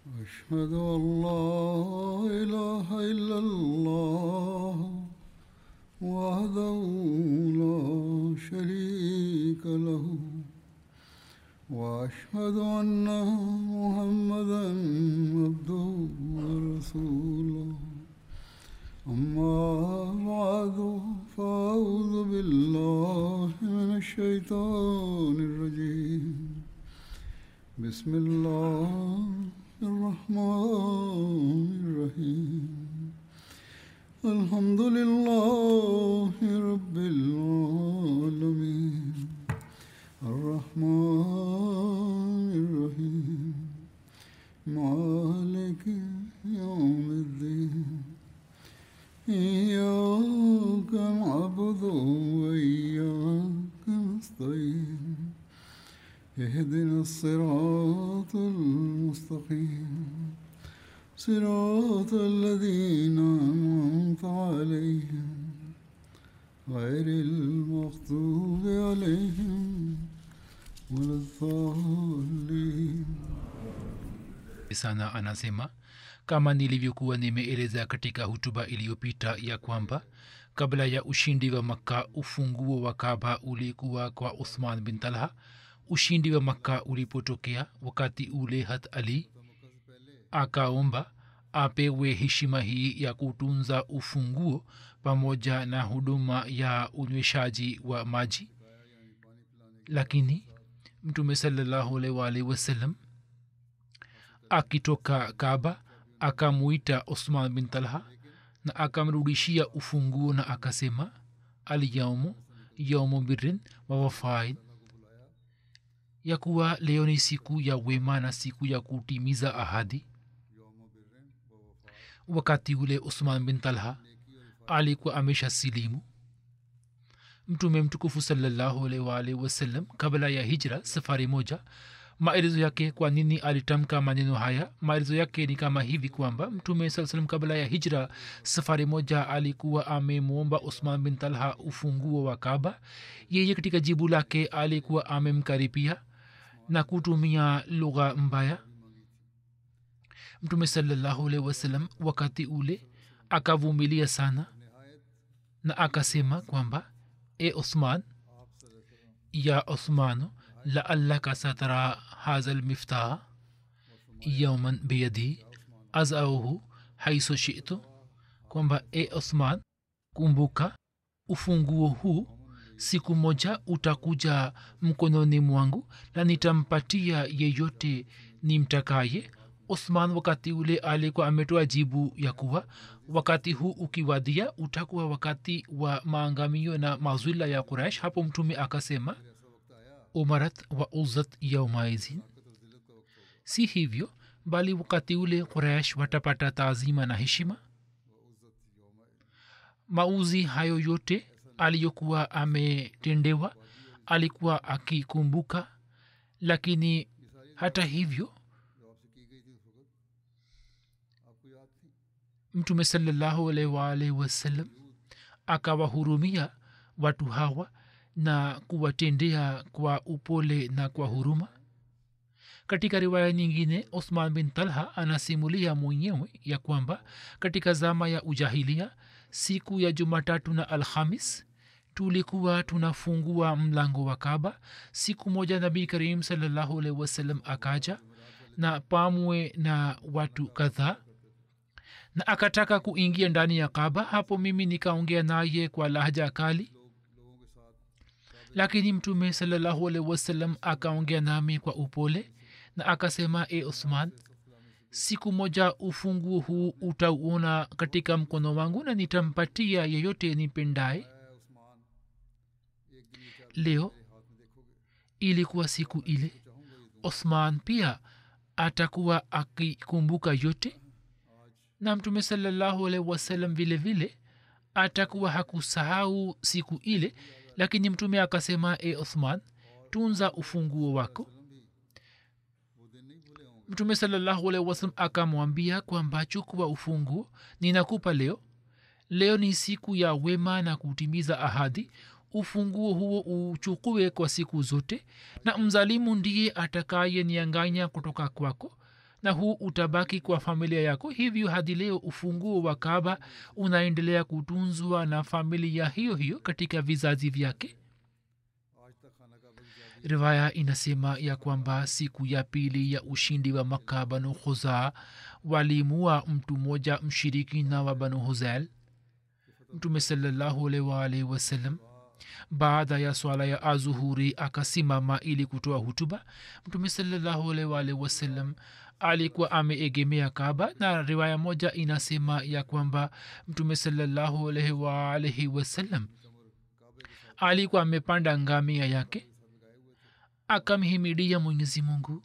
أشهد أن لا إله إلا الله وحده لا شريك له وأشهد أن محمدا عبده ورسوله أما بعد فأعوذ بالله من الشيطان الرجيم بسم الله الرحمن الرحيم الحمد لله رب العالمين الرحمن الرحيم مالك يوم الدين إياك نعبد وإياك نستعين اهدنا الصراط المستقيم صراط الذين أنعمت عليهم غير المغضوب عليهم ولا الضالين sana anasema kama nilivyokuwa nimeeleza katika hutuba iliyopita ya kwamba kabla ya ushindi wa makka ufunguo wa kaba ulikuwa kwa uthman bin talha ushindi wa makka ulipotokea wakati ule hat ali akaomba apewe heshima hii ya kutunza ufunguo pamoja na huduma ya unyweshaji wa maji lakini mtume salallahu alaihi waalihi wasallam akitoka kaba akamuita osman bin talha na akamrudishia ufunguo na akasema alyaumu yaumu birin wa wafaid ya kuwa leo ni siku ya wema na siku ya kutimiza ahadi wakati ule usman bin talha alikuwa amesha silimu mtume mtukufu salallahu alaihi waalihi wasallam kabla ya hijra safari moja maelezo yake kwa nini alitamka maneno haya maelezo yake ni kama hivi kwamba mtume saa salam kabla ya hijra safari moja alikuwa amemwomba usman bin talha ufunguo wa kaba yeye katika jibu lake alikuwa amemkaripia na kutumia lugha mbaya mtume salallahu alaihi wasallam wakati ule akavumilia sana na akasema kwamba e osman ya osmano laallaka satara haza lmiftah yauman biyadi azauhu haiso shitu kwamba e osman kumbuka ufunguo huu siku moja utakuja mkononi mwangu na nitampatia yeyote nimtakaye osman wakati ule alikuwa ametoa jibu ya kuwa wakati huu ukiwadia utakuwa wakati wa maangamio na mazwila ya quraish hapo mtume akasema umarat wa uzat yaumaizin si hivyo bali wakati ule quraish watapata taazima na heshima mauzi hayo yote aliyokuwa ametendewa alikuwa akikumbuka lakini hata hivyo mtume salallahu alaihi waalihi wasallam akawahurumia watu hawa na kuwatendea kwa upole na kwa huruma katika riwaya nyingine osman bin talha anasimulia mwenyewe ya kwamba katika zama ya ujahilia siku ya jumatatu na alhamis tulikuwa tunafungua mlango wa kaba siku moja nabii karim salallahu alaihi wasallam akaja na pamwe na watu kadhaa na akataka kuingia ndani ya kaba hapo mimi nikaongea naye kwa lahja kali lakini mtume salallahu alaihi wasallam akaongea nami kwa upole na akasema e usman siku moja ufunguo huu utauona katika mkono wangu na nitampatia yeyote nipendaye leo ilikuwa siku ile osman pia atakuwa akikumbuka yote na mtume salallahu alaihi wasallam vile vile atakuwa hakusahau siku ile lakini mtume akasema e uthman tunza ufunguo wako mtume salallahu alaihi wasallam akamwambia kwamba chukua ufunguo ninakupa leo leo ni siku ya wema na kutimiza ahadi ufunguo huo uchukue kwa siku zote na mzalimu ndiye atakaye nianganya kutoka kwako na huu utabaki kwa familia yako hivyo hadi leo ufunguo wa kaba unaendelea kutunzwa na familia hiyo hiyo katika vizazi vyake riwaya inasema ya kwamba siku ya pili ya ushindi wa makka banu khuzaa walimua mtu mmoja mshirikina wa banu huzel mtume salallahu alaihi waalihi wasallam baada ya swala ya azuhuri akasimama ili kutoa hutuba mtume salallahu alaihi waalihi wasallam alikuwa ameegemea kaba na riwaya moja inasema ya kwamba mtume salallahu alaihi waalihi wasallam alikuwa amepanda ngamia yake akamhimidia mwenyezi mungu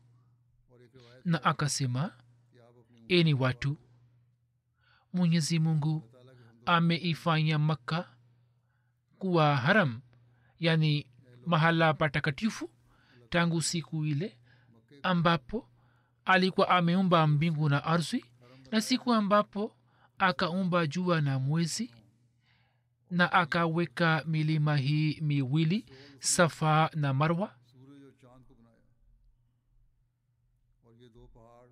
na akasema eni watu mwenyezi mungu ameifanya makka kuwa haram yani mahala patakatifu tangu siku ile ambapo alikuwa ameumba mbingu na ardhi na siku ambapo akaumba jua na mwezi na akaweka milima hii miwili safa na marwa सूरज और चांद को बनाया और ये दो पहाड़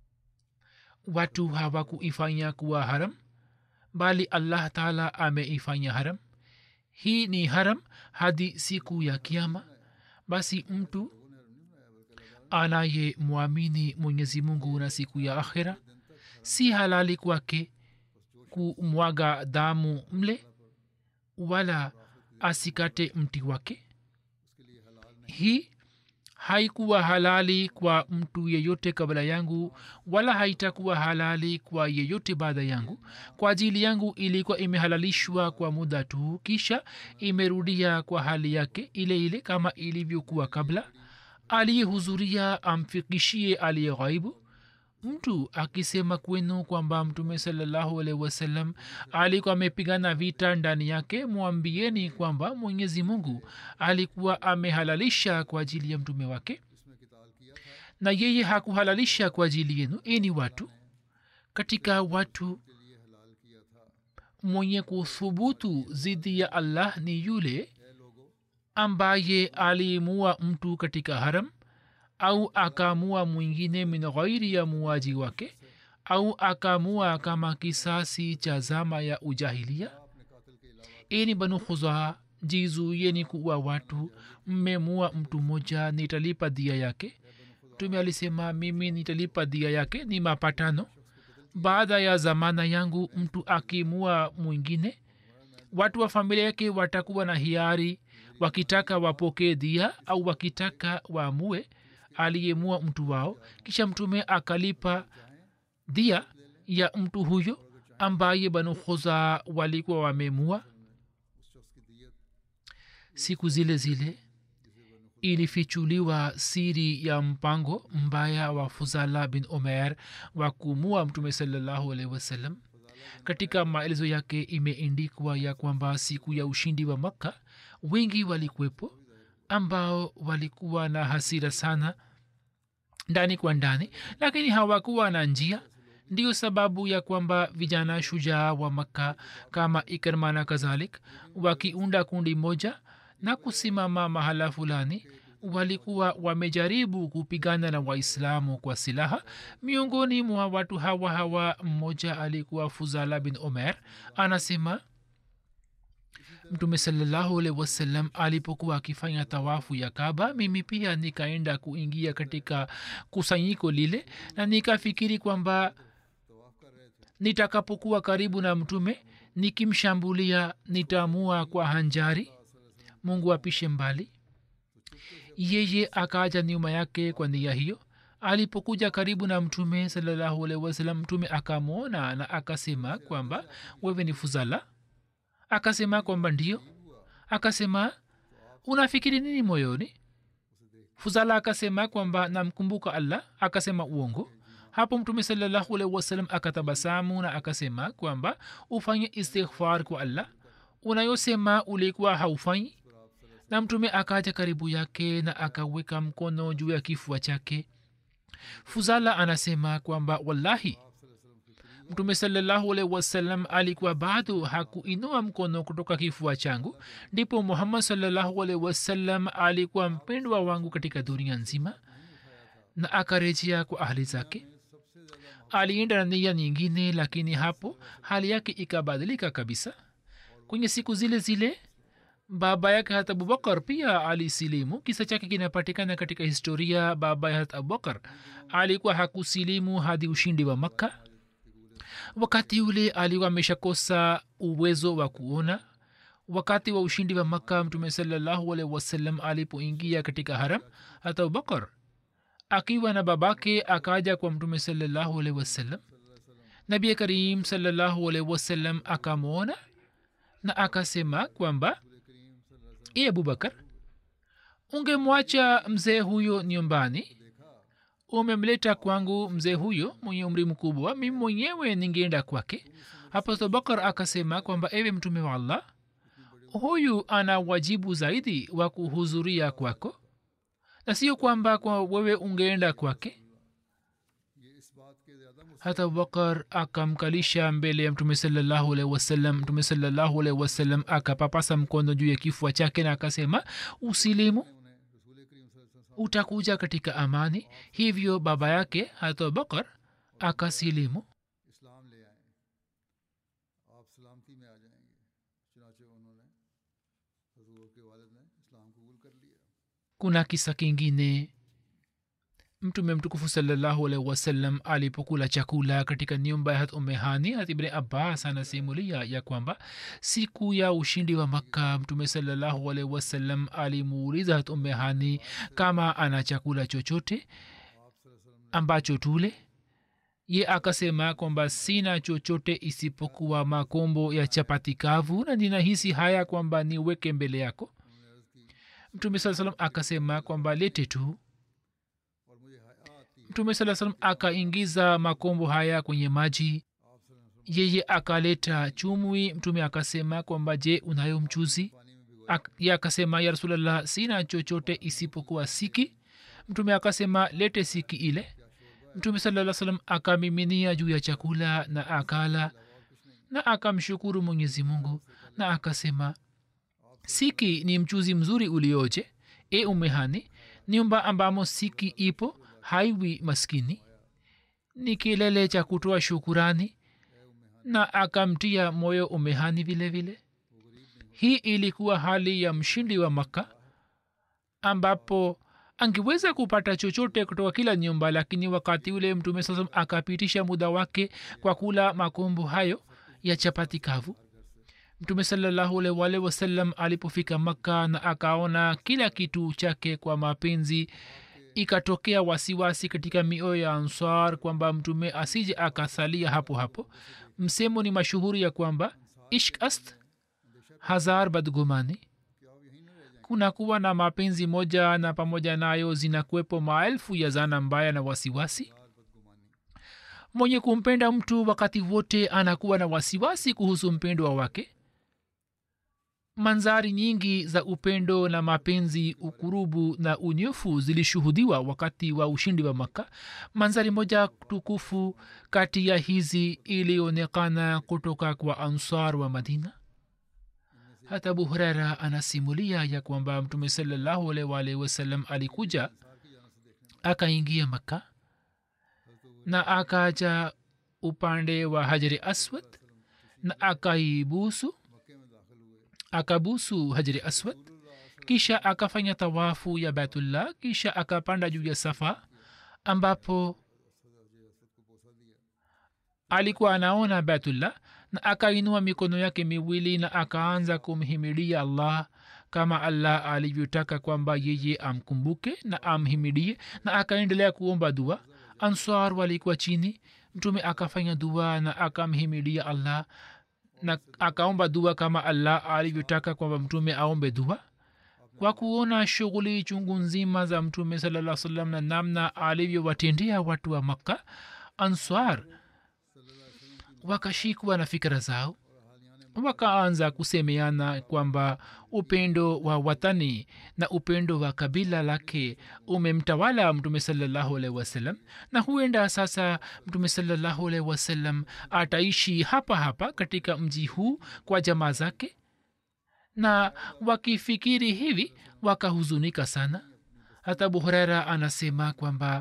watu hawakuifanya kuwa haram bali allah taala ameifanya haram hii ni haram hadi siku ya kiama basi mtu anaye mwamini mwenyezi mungu na siku ya akhira si halali kwake kumwaga damu mle wala asikate mti wake hii haikuwa halali kwa mtu yeyote kabla yangu wala haitakuwa halali kwa yeyote baada yangu kwa ajili yangu ilikuwa imehalalishwa kwa muda tu kisha imerudia kwa hali yake ile ile kama ilivyokuwa kabla aliyehudhuria amfikishie aliye ghaibu mtu akisema kwenu kwamba mtume salallahu alaihi wasallam alikuwa amepigana vita ndani yake mwambieni kwamba mwenyezi mungu alikuwa amehalalisha kwa ajili ya mtume wake na yeye hakuhalalisha kwa ajili yenu eni watu katika watu mwenye kuthubutu zidi ya allah ni yule ambaye aliimua mtu katika haram au akaamua mwingine min ghairi ya muaji wake au akaamua kama kisasi cha zama ya ujahilia ini banu khuzaa jizuiyeni kuwa watu mmemua mtu mmoja nitalipa dia yake mtume alisema mimi nitalipa dia yake ni mapatano baada ya zamana yangu mtu akimua mwingine watu wa familia yake watakuwa na hiari wakitaka wapokee dia au wakitaka waamue aliyemua mtu wao kisha mtume akalipa dia ya mtu huyo ambaye banu khuza walikuwa wamemua siku zile zile ilifichuliwa siri ya mpango mbaya wa fuzala bin omer wa kumua mtume salallahu alaihi wasallam katika maelezo yake imeendikwa ya kwamba siku ya ushindi wa makka wengi walikuwepo ambao walikuwa na hasira sana ndani kwa ndani lakini hawakuwa na njia ndiyo sababu ya kwamba vijana shujaa wa makka kama ikrma na kadhalik wakiunda kundi moja na kusimama mahala fulani walikuwa wamejaribu kupigana na waislamu kwa silaha miongoni mwa watu hawa hawa mmoja alikuwa fuzala bin omer anasema mtume salallahu alaihi wasallam alipokuwa akifanya tawafu ya kaba mimi pia nikaenda kuingia katika kusanyiko lile na nikafikiri kwamba nitakapokuwa karibu na mtume nikimshambulia nitaamua kwa hanjari mungu apishe mbali yeye akaja nyuma yake kwa nia hiyo alipokuja karibu na mtume salallahu alaihi wasallam mtume akamwona na akasema kwamba wewe ni fuzala akasema kwamba ndio akasema unafikiri nini moyoni fuzala akasema kwamba namkumbuka allah akasema uongo hapo mtume salallahu alaihi wasallam akatabasamu na akasema kwamba ufanye istighfar kwa allah unayosema ulikuwa haufanyi na mtume akaja karibu yake na akaweka mkono juu ya kifua chake fuzala anasema kwamba wallahi mtume salallahu alaihi wasallam alikuwa bado hakuinua mkono kutoka kifua changu ndipo muhammad salallahu alaihi wasallam alikuwa mpendwa wangu katika dunia nzima na akarejea kwa ahli zake alienda na nia nyingine lakini hapo hali yake ikabadilika kabisa kwenye siku zile zile baba yake hat abubakar pia alisilimu kisa chake kinapatikana katika historia baba ya hat abubakar alikuwa hakusilimu hadi ushindi wa makka wakati ule alikuwa ameshakosa uwezo wa kuona wakati wa ushindi wa makka mtume salallahu alaihi wasallam alipoingia katika haram hata abubakar akiwa na babake akaja kwa mtume salallahu alaihi wasallam nabi karim salallahu alaihi wasallam akamwona na akasema kwamba e abubakar ungemwacha mzee huyo nyumbani umemleta kwangu mzee huyo mwenye umri mkubwa mimi mwenyewe ningeenda kwake hapo abubakar akasema kwamba ewe mtume wa allah huyu ana wajibu zaidi wa kuhudhuria kwako na sio kwamba kwa wewe ungeenda kwake hata abubakar akamkalisha mbele ya mtume salallahu alaihi wasallam mtume salallahu alaihi wasallam akapapasa mkono juu ya kifua chake na akasema usilimu utakuja katika amani hivyo baba yake hata abubakar akasilimu इस्लाम ले आए आप सलामती में आ जाएंगे चुनाचे उन्होंने हजूर के वालिद ने इस्लाम कबूल कर लिया kuna kisa kingine mtume mtukufu salallahu alaihi wasallam alipokula chakula katika nyumba ya hat umehani hat ibni abbas anasimulia ya kwamba siku ya ushindi wa makka mtume salallahu alaihi wasallam alimuuliza hat umehani kama ana chakula chochote ambacho tule ye akasema kwamba sina chochote isipokuwa makombo ya chapati kavu na ninahisi haya kwamba niweke mbele yako mtume saa salam akasema kwamba lete tu और मुझे हया आती mtume saa salam akaingiza makombo haya kwenye maji yeye akaleta chumwi mtume akasema kwamba je unayo mchuzi पानी में भिगो Ak- ye akasema ya rasulllah sina chochote isipokuwa siki mtume akasema lete siki ile mtume salaa salam akamiminia juu ya chakula na akala na akamshukuru mwenyezi mungu na akasema siki ni mchuzi mzuri ulioje e umehani nyumba ambamo siki ipo haiwi maskini ni kilele cha kutoa shukurani na akamtia moyo umehani vile vile hii ilikuwa hali ya mshindi wa makka ambapo angeweza kupata chochote kutoka kila nyumba lakini wakati ule mtume sasa akapitisha muda wake kwa kula makombo hayo ya chapati kavu mtume salallahu alaihi waalihi wasallam alipofika makka na akaona kila kitu chake kwa mapenzi ikatokea wasiwasi katika mioyo ya ansar kwamba mtume asije akasalia hapo hapo msemo ni mashuhuri ya kwamba ishk ast hazar badgumani kuna kuwa na mapenzi moja na pamoja nayo zinakuwepo maelfu ya zana mbaya na wasiwasi mwenye kumpenda mtu wakati wote anakuwa na wasiwasi kuhusu mpendwa wake manzari nyingi za upendo na mapenzi ukurubu na unyofu zilishuhudiwa wakati wa ushindi wa makka manzari moja tukufu kati ya hizi ilionekana kutoka kwa ansar wa madina hata abu huraira anasimulia ya kwamba mtume salallahu alaihi waalihi wasallam alikuja akaingia makka na akaja upande wa hajari aswad na akaibusu akabusu hajari aswad kisha akafanya tawafu ya baitullah kisha akapanda juu ya safa ambapo alikuwa anaona baitullah na akainua mikono yake miwili na akaanza kumhimidia allah kama allah alivyotaka kwamba yeye amkumbuke na amhimidie na akaendelea kuomba dua answar walikuwa chini mtume akafanya dua na akamhimidia allah na akaomba dua kama allah alivyotaka kwamba mtume aombe dua kwa kuona shughuli chungu nzima za mtume salaa salam na namna alivyowatendea watu wa makka answar wakashikwa na fikira zao wakaanza kusemeana kwamba upendo wa watani na upendo wa kabila lake umemtawala mtume salallahu alaihi wasallam na huenda sasa mtume salallahu alaihi wasallam ataishi hapa hapa katika mji huu kwa jamaa zake na wakifikiri hivi wakahuzunika sana hata abu huraira anasema kwamba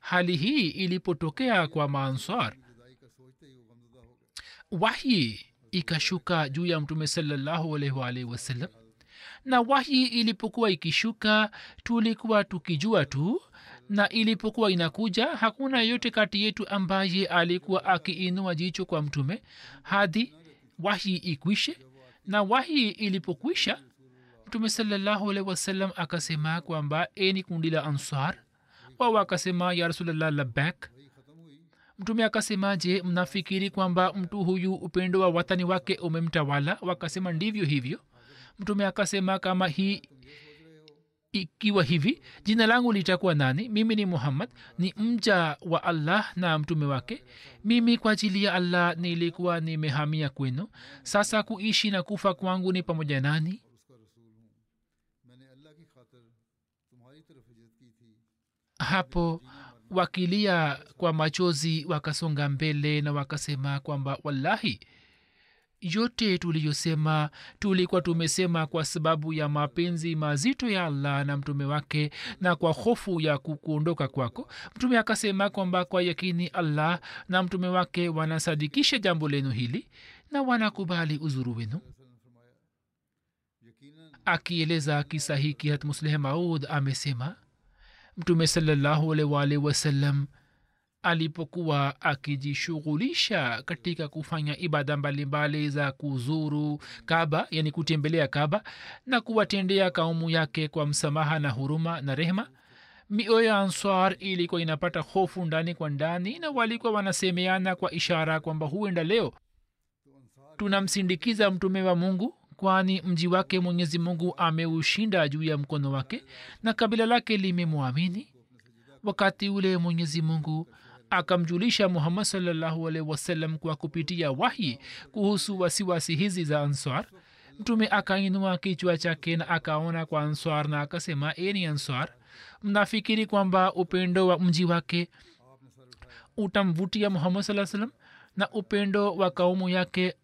hali hii ilipotokea kwa maanswar जुदाई का सोचते ही वो गमजदा हो गए wahyi ikashuka juu ya mtume salallahu alaihi waalihi wasallam na wahyi ilipokuwa ikishuka tulikuwa tukijua tu na ilipokuwa inakuja hakuna yote kati yetu ambaye alikuwa akiinua jicho kwa mtume hadi wahyi ikwishe na wahyi ilipokwisha mtume salallahu alaihi wasallam akasema kwamba eni kundi la ansar wao akasema ya rasulllah labak mtume akasema je mnafikiri kwamba mtu huyu upendo wa watani wake umemtawala wakasema ndivyo hivyo mtume akasema kama hii ikiwa hivi jina langu litakuwa nani mimi ni muhammad ni mja wa allah na mtume wake mimi kwa ajili ya allah nilikuwa nimehamia kwenu sasa kuishi na kufa kwangu ni pamoja nani और उसका रसूल हूँ मैंने अल्लाह की खातिर तुम्हारी तरफ हिजरत की थी hapo wakilia kwa machozi wakasonga mbele na wakasema kwamba wallahi yote tuliyosema tulikuwa tumesema kwa sababu ya mapenzi mazito ya allah na mtume wake na kwa hofu ya ku- kuondoka kwako mtume akasema kwamba kwa yakini allah na mtume wake wanasadikisha jambo lenu hili na wanakubali uzuru wenu यकीनन akieleza kisa hiki hat musleh maud amesema mtume salallahu alaihi wasallam alipokuwa akijishughulisha katika kufanya ibada mbalimbali za kuzuru kaba yani kutembelea kaba na kuwatendea kaumu yake kwa msamaha na huruma na rehma mioyo ya answar ilikuwa inapata hofu ndani kwa ndani na walikuwa wanasemeana kwa ishara kwamba huenda leo tunamsindikiza mtume wa mungu kwani mji wake mwenyezi mungu ameushinda juu ya mkono wake na kabila lake limemwamini wakati ule mwenyezi mungu akamjulisha muhammad salllahu alaihi wasallam kwa kupitia wahi kuhusu wasiwasi hizi za answar mtume akainua kichwa chake na akaona kwa answar na akasema eni answar mnafikiri kwamba upendo wa mji wake utamvutia muhammad saa salam na upendo wa kaumu yake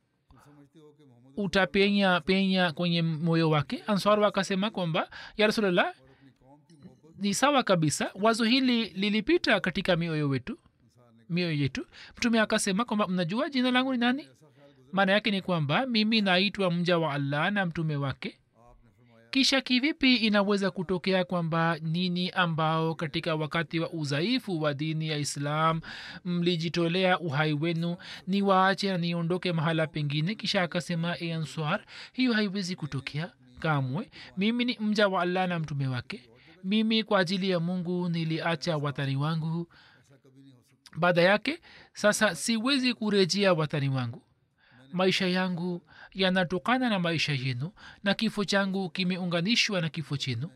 utapenya penya kwenye moyo wake answar wakasema kwamba ya rasulllah ni sawa kabisa wazo hili lilipita katika mioyo wetu mioyo yetu mtume akasema kwamba mnajua jina langu ni nani maana yake ni kwamba mimi naitwa mja wa allah na mtume wake kisha kivipi inaweza kutokea kwamba nini ambao katika wakati wa udhaifu wa dini ya islam mlijitolea uhai wenu ni waache na niondoke mahala pengine kisha akasema e answar hiyo haiwezi kutokea kamwe mimi ni mja wa allah na mtume wake mimi kwa ajili ya mungu niliacha watani wangu baada yake sasa siwezi kurejea watani wangu maisha yangu yanatokana na maisha yenu na kifo changu kimeunganishwa na kifo chenu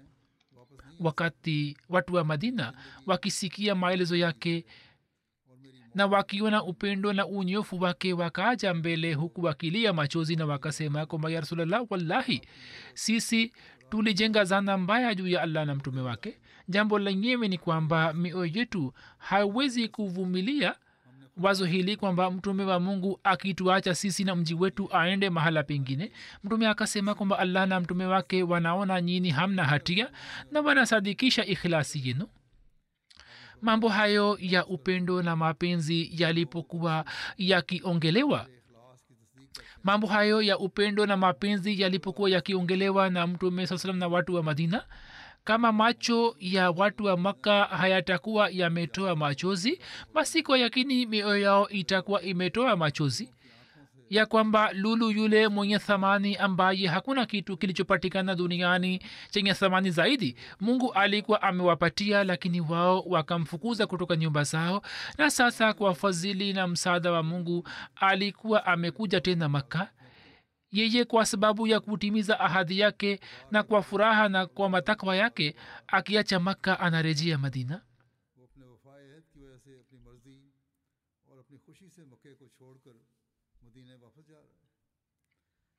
wakati watu wa madina wakisikia maelezo yake na wakiona upendo na unyofu wake wakaaja mbele huku wakilia machozi na wakasema kwamba ya rasulllah wallahi sisi tulijenga zana mbaya juu ya allah na mtume wake jambo lenyewe ni kwamba mioyo yetu haiwezi kuvumilia wazo hili kwamba mtume wa mungu akituacha sisi na mji wetu aende mahala pengine mtume akasema kwamba allah na mtume wake wanaona nyini hamna hatia na wanasadikisha ikhlasi yenu mambo hayo ya upendo na mapenzi yalipokuwa yakiongelewa mambo hayo ya upendo na mapenzi yalipokuwa yakiongelewa na mtume saa salam na watu wa madina kama macho ya watu wa makka hayatakuwa yametoa machozi basi kwa yakini mioyo yao itakuwa imetoa machozi ya kwamba lulu yule mwenye thamani ambaye hakuna kitu kilichopatikana duniani chenye thamani zaidi mungu alikuwa amewapatia lakini wao wakamfukuza kutoka nyumba zao na sasa kwa fadhili na msaada wa mungu alikuwa amekuja tena makka yeye kwa sababu ya kutimiza ahadi yake na kwa furaha na kwa matakwa yake akiacha makka anarejea madina वो अपने वफाए अहद की वजह से अपनी मर्जी और अपनी खुशी से मक्के को छोड़कर मदीने वापस जा रहा है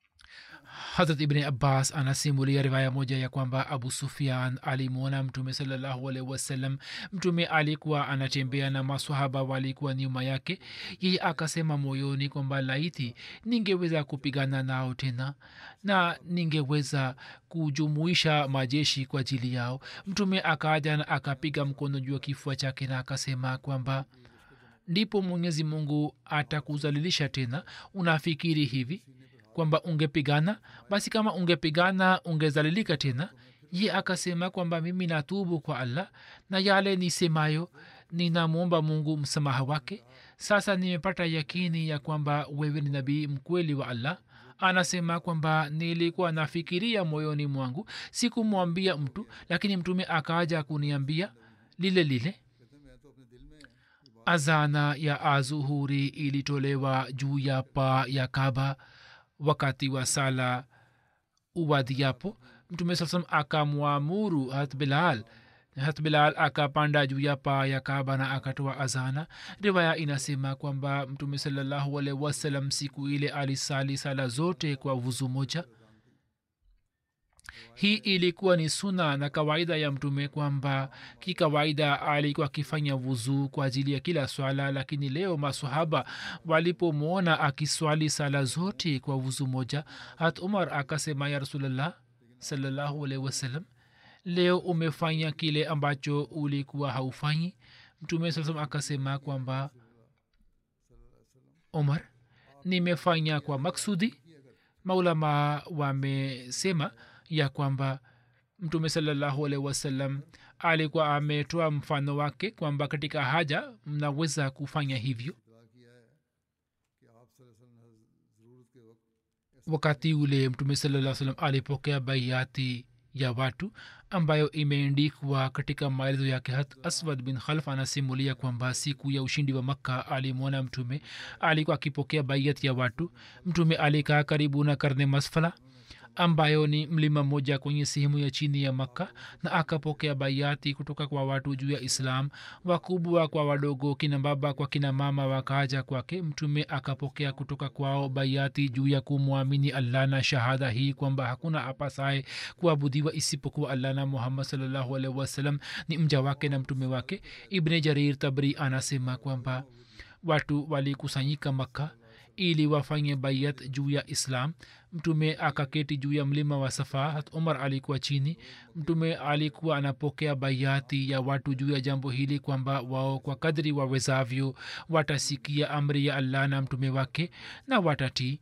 harat ibni abbas anasimulia riwaya moja ya kwamba abu sufian alimwona mtume salallahu alaihi wasallam mtume alikuwa anatembea na maswahaba walikuwa nyuma yake yeye akasema moyoni kwamba laiti ningeweza kupigana nao tena na ningeweza kujumuisha majeshi kwa ajili yao mtume akaja na akapiga mkono juu ya kifua chake na akasema kwamba ndipo mwenyezi mungu atakuzalilisha tena unafikiri hivi kwamba ungepigana basi kama ungepigana ungezalilika tena ye akasema kwamba mimi natubu kwa allah na yale nisemayo ninamwomba mungu msamaha wake sasa nimepata yakini ya kwamba wewe ni nabii mkweli wa allah anasema kwamba nilikuwa nafikiria moyoni mwangu sikumwambia mtu lakini mtume akaja kuniambia lile lile azana ya azuhuri ilitolewa juu ya paa ya kaba wakati wa sala uwadiapo mtume saa salam akamwamuru hat bilal hat bilal akapanda juu ya paa ya kaba na akatoa azana riwaya inasema kwamba mtume salallahu alaihi wasallam siku ile alisali sala zote kwa vuzu moja hii ilikuwa ni suna na kawaida ya mtume kwamba kikawaida alikuwa akifanya vuzuu kwa ajili ya kila swala lakini leo masahaba walipomwona akiswali sala zote kwa vuzu moja hat umar akasema ya rasulllah salallahu alaihi wasallam leo umefanya kile ambacho ulikuwa haufanyi mtume saa salam akasema kwamba umar nimefanya kwa maksudi maulama wamesema ya kwamba mtume salallahu alaihi wasallam alikuwa ametoa mfano wake kwamba katika haja mnaweza kufanya hivyo wakati ule mtume salaa salam alipokea baiati ya watu ambayo imeendikwa katika maelezo yake hat aswad bin khalf anasimulia kwamba siku ya ushindi wa makka alimwona mtume alikuwa akipokea baiat ya watu mtume alikaa karibu na karne masfala ambayo ni mlima mmoja kwenye sehemu ya chini ya makka na akapokea baiati kutoka kwa watu juu ya islam wakubwa kwa wadogo kina baba kwa kina mama wakaja kwake mtume akapokea kutoka kwao baiati juu ya kumwamini allah na shahada hii kwamba hakuna apasaye kuabudiwa isipokuwa allah na muhammad salllahu alaihi wasallam ni mja wake na mtume wake ibne jarir tabri anasema kwamba watu walikusanyika makka ili wafanye bayat juu ya islam mtume akaketi juu ya mlima wa safa hat umar alikuwa chini mtume alikuwa anapokea bayati ya watu juu ya jambo hili kwamba wao kwa kadri wawezavyo watasikia amri ya allah na mtume wake na watatii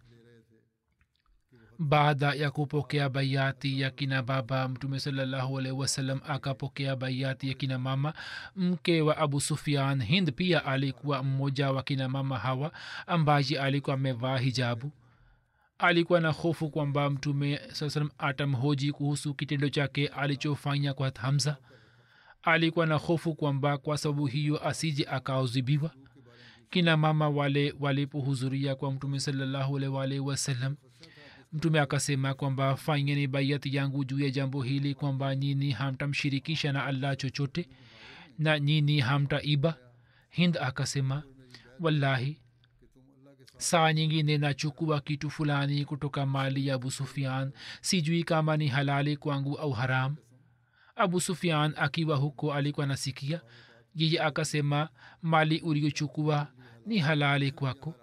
baada ya kupokea baiati ya kina baba mtume salallahu alaihi wasallam akapokea baiati ya kina mama mke wa abu sufian hind pia alikuwa mmoja wa kina mama hawa ambaye alikuwa amevaa hijabu alikuwa na hofu kwamba mtume saa salam atamhoji kuhusu kitendo chake alichofanya kwa hamza alikuwa na hofu kwamba kwa sababu hiyo asije akaozibiwa kina mama wale walipohudhuria kwa mtume salallahu alaihi waalihi wasallam mtume akasema kwamba fanyeni baiati yangu juu ya jambo hili kwamba nyini hamtamshirikisha na allah chochote na nyini hamtaiba hind akasema wallahi saa nyingine nachukua kitu fulani kutoka mali ya abu sufian sijui kama ni halali kwangu au haram abu sufian akiwa huko alikuwa nasikia yeye akasema mali uliochukua ni halali kwako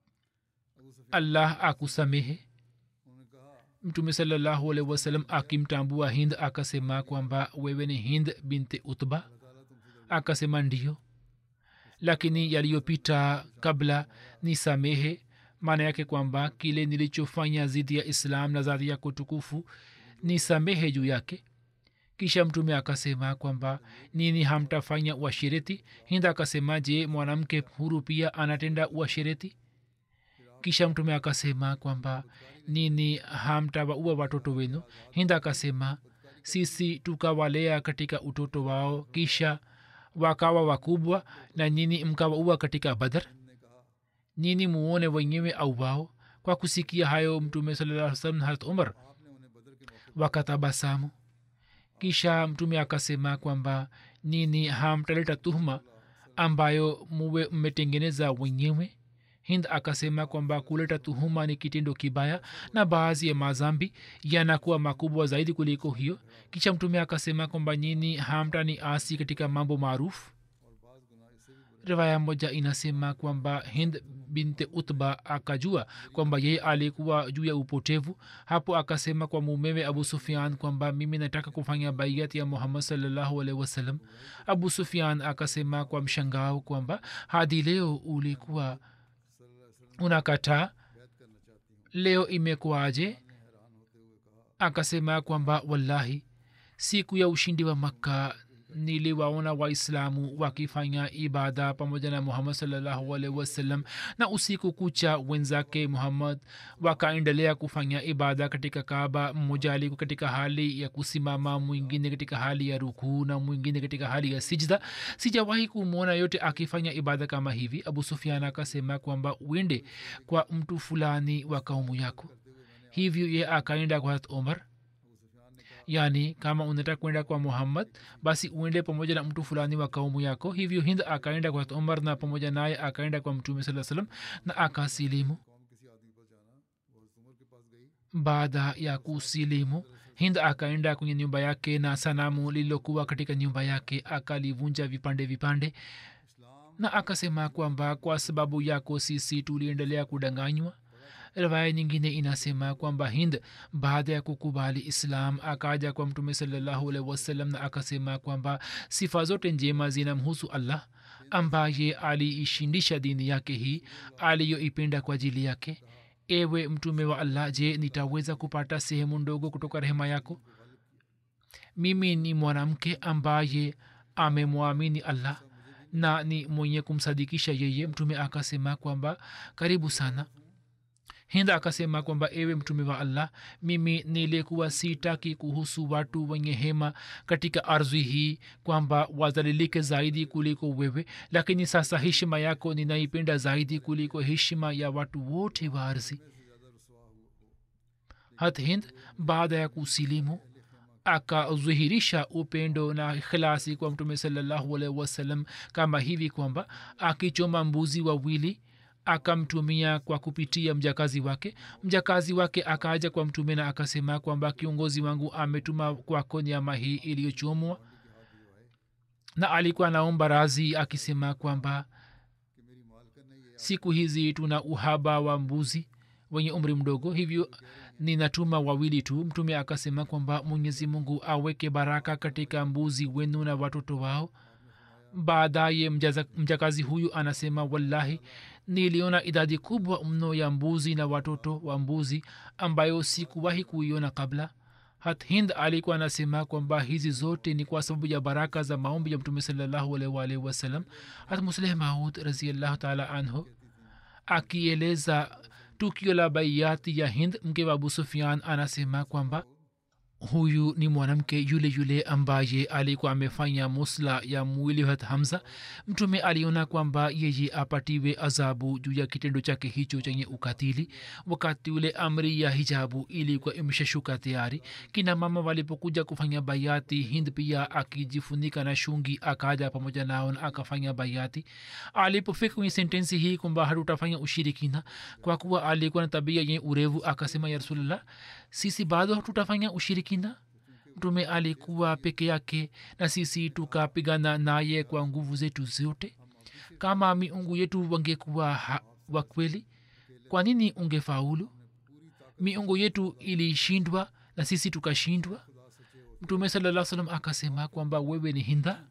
allah akusamehe mtume salallahu alaihi wasallam akimtambua hind akasema kwamba wewe ni hind binti utba akasema ndio lakini yaliyopita kabla ni samehe maana yake kwamba kile nilichofanya zidi ya islam na zadi yako tukufu ni samehe juu yake kisha mtume akasema kwamba nini hamtafanya uashireti hind akasema je mwanamke huru pia anatenda uashireti kisha mtume akasema kwamba nini hamtawaua watoto wenu hinda akasema sisi tukawalea katika utoto wao kisha wakawa wakubwa na nyini mkawaua katika badar nyini muone wenyewe au wao kwa kusikia hayo mtume salaa salam harat umar wakatabasamu kisha mtume akasema kwamba nini hamtaleta tuhuma ambayo muwe mmetengeneza wenyewe hind akasema kwamba kuleta tuhuma ni kitendo kibaya na baadhi ya mazambi yanakuwa makubwa zaidi kuliko hiyo kisha mtume akasema kwamba nyini hamtani asi katika mambo maarufu riwaya moja inasema kwamba hind binte utba akajua kwamba yeye alikuwa juu ya upotevu hapo akasema kwa mumewe abu sufian kwamba mimi nataka kufanya baiat ya muhammad salllahu alaihi wasallam abu sufian akasema kwa mshangao kwamba hadi leo ulikuwa unakataa leo imekuwaje akasema kwamba wallahi siku ya ushindi wa makka niliwaona waislamu wakifanya ibada pamoja na muhammad salllahu alaihi wasallam na usiku kucha wenzake muhammad wakaendelea kufanya ibada katika kaaba mmoja alikuwa katika hali ya kusimama mwingine katika hali ya rukuu na mwingine katika hali ya sijda sijawahi kumwona yote akifanya ibada kama hivi abu sufian akasema kwamba uende kwa mtu fulani wa kaumu yako hivyo ye akaenda kwa hat omar yani kama unataka kwenda kwa muhammad basi uende pamoja na mtu fulani wa kaumu yako hivyo hind akaenda kwa umar na pamoja naye akaenda kwa mtume saa salam na akasilimu baada ya kusilimu hind akaenda kwenye nyumba yake na sanamu lililokuwa katika nyumba yake akalivunja vipande vipande na akasema kwamba kwa sababu yako sisi tuliendelea kudanganywa riwaya nyingine inasema kwamba hind baada ya kukubali islam akaja kwa mtume salallahu alaihi wasallam na akasema kwamba sifa zote njema zinamhusu allah ambaye aliishindisha dini yake hii aliyoipenda kwa ajili yake ewe mtume wa allah je nitaweza kupata sehemu ndogo kutoka rehema yako mimi ni mwanamke ambaye amemwamini allah na ni mwenye kumsadikisha yeye mtume akasema kwamba karibu sana hinda akasema kwamba ewe mtume wa allah mimi nilikuwa sitaki kuhusu watu wenye hema katika ardhi hii kwamba wazalilike zaidi kuliko wewe lakini sasa heshima yako ninaipenda zaidi kuliko heshima ya watu wote wa ardhi hat hind baada ya kusilimu akadhihirisha upendo na khilasi kwa mtume salallahu alaihi wasallam kama hivi kwamba akichoma mbuzi wawili akamtumia kwa kupitia mjakazi wake mjakazi wake akaja kwa mtume na akasema kwamba kiongozi wangu ametuma kwako nyama hii iliyochomwa na alikuwa anaomba razi akisema kwamba siku hizi tuna uhaba wa mbuzi wenye umri mdogo hivyo ninatuma wawili tu mtume akasema kwamba mwenyezi mungu aweke baraka katika mbuzi wenu na watoto wao baadaye mjakazi huyu anasema wallahi niliona idadi kubwa mno ya mbuzi na watoto wa mbuzi ambayo sikuwahi kuiona kabla hat hind alikuwa anasema kwamba hizi zote ni kwa sababu ya baraka za maombi ya mtume salallahu alaihi wasallam hat musleh maud raziallahu taala anhu akieleza tukio la baiati ya hind mke wa abu sufian anasema kwamba huyu ni mwanamke yule yule ambaye alikuwa amefanya musla ya mwili wa hamza mtume aliona kwamba yeye apatiwe adhabu juu ya kitendo chake hicho chenye ukatili wakati ule amri ya hijabu ilikuwa imeshashuka tayari kina mama walipokuja kufanya bayati hind pia akijifunika na shungi akaja pamoja nao na akafanya bayati alipofika kwenye sentensi hii kwamba hatutafanya ushirikina kwa kuwa alikuwa na tabia yenye urevu akasema ya rasulllah sisi bado hatutafanya ushirikina mtume alikuwa peke yake na sisi tukapigana naye kwa nguvu zetu zote kama miungu yetu wangekuwa wa kweli kwa nini ungefaulu miungu yetu ilishindwa na sisi tukashindwa mtume salaa salam akasema kwamba wewe ni hinda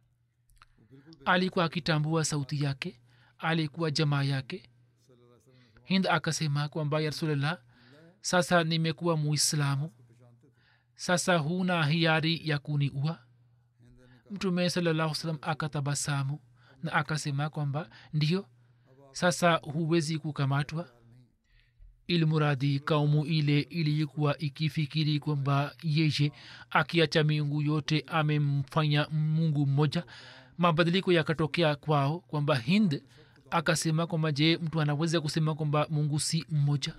alikuwa akitambua sauti yake alikuwa jamaa yake hind akasema kwamba ya rasulllah sasa nimekuwa muislamu sasa huna hiari ya kuniua mtume salallahu salam akatabasamu na akasema kwamba ndiyo sasa huwezi kukamatwa ilmuradi kaumu ile ilikuwa ikifikiri kwamba yeye akiacha miungu yote amemfanya mungu mmoja mabadiliko yakatokea kwao kwamba hind akasema kwamba je mtu anaweza kusema kwamba mungu si mmoja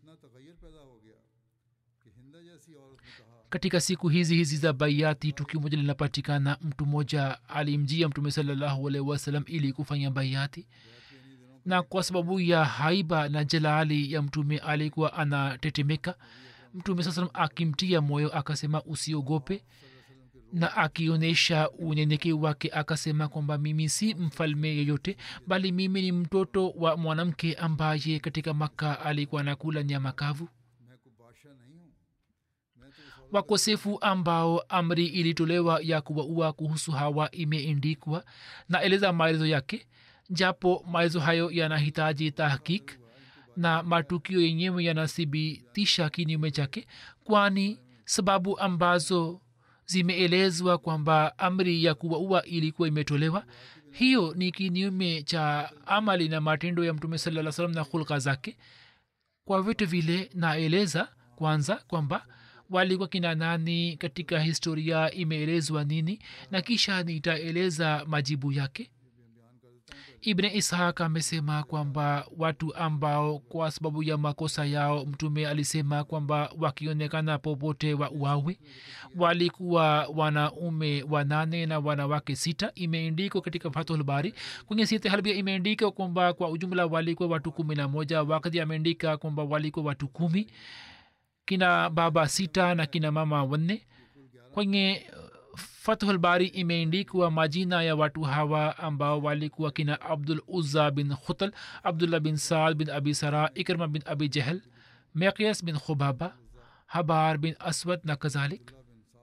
katika siku hizi hizi za baiati tukio moja linapatikana mtu mmoja alimjia mtume salallahu alaihi wasalam ili kufanya baiati na kwa sababu ya haiba na jalali ya mtume alikuwa anatetemeka mtume saa salam akimtia moyo akasema usiogope na akionyesha unyenyekevu wake akasema kwamba mimi si mfalme yeyote bali mimi ni mtoto wa mwanamke ambaye katika makka alikuwa anakula nyama kavu मैं कोई बादशाह नहीं हूँ मैं तो उस औरत wakosefu ambao amri ilitolewa ya kuwaua kuhusu hawa imeendikwa na eleza maelezo yake japo maelezo hayo yanahitaji tahkik na matukio yenyewe yanathibitisha kinyume chake kwani sababu ambazo zimeelezwa kwamba amri ya kuwaua ilikuwa imetolewa hiyo ni kinyume cha amali na matendo ya mtume saa salam na hulka zake kwa vitu vile naeleza kwanza kwamba walikuwa kina nani katika historia imeelezwa nini na kisha nitaeleza majibu yake ibne ishaq amesema kwamba watu ambao kwa sababu ya makosa yao mtume alisema kwamba wakionekana popote wa uawe walikuwa wanaume wanane na wanawake sita imeendikwa katika fathulbari kwenye sitahalbia imeendika kwamba kwa ujumla walikuwa watu kumi na moja wakati ameendika kwamba walikuwa watu kumi kina baba sita na kina mama wanne kwenye fathul bari imeendikwa majina ya watu hawa ambao walikuwa kina abdul uzza bin khutal abdullah bin saad bin abi sara ikrma bin abi jahl meqyas bin khubaba habar bin aswad na kadhalik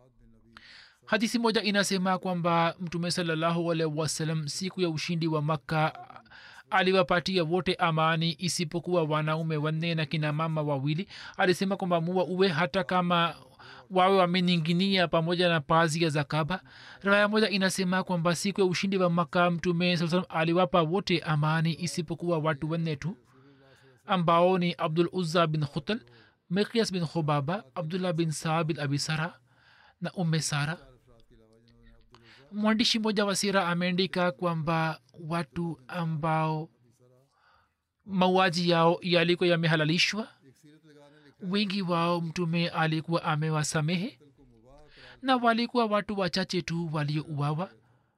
hadisi moja inasema kwamba mtume salallahu alaihi wasallam siku ya ushindi wa makka aliwapatia wote amani isipokuwa wanaume wanne na kina mama wawili alisema kwamba muwa uwe hata kama wawe wameninginia pamoja na pazia za kaba raya moja inasema kwamba siku ya ushindi wa maka mtume saa salam aliwapa wote amani isipokuwa watu wanne tu ambao ni abdul uzza bin khutal mikyas bin khubaba abdullah bin saa bin abi sara na umme sara mwandishi mmoja wa sira ameandika kwamba watu ambao mauaji yao yalikuwa yamehalalishwa wengi wao mtume alikuwa amewasamehe na walikuwa watu wachache tu waliouawa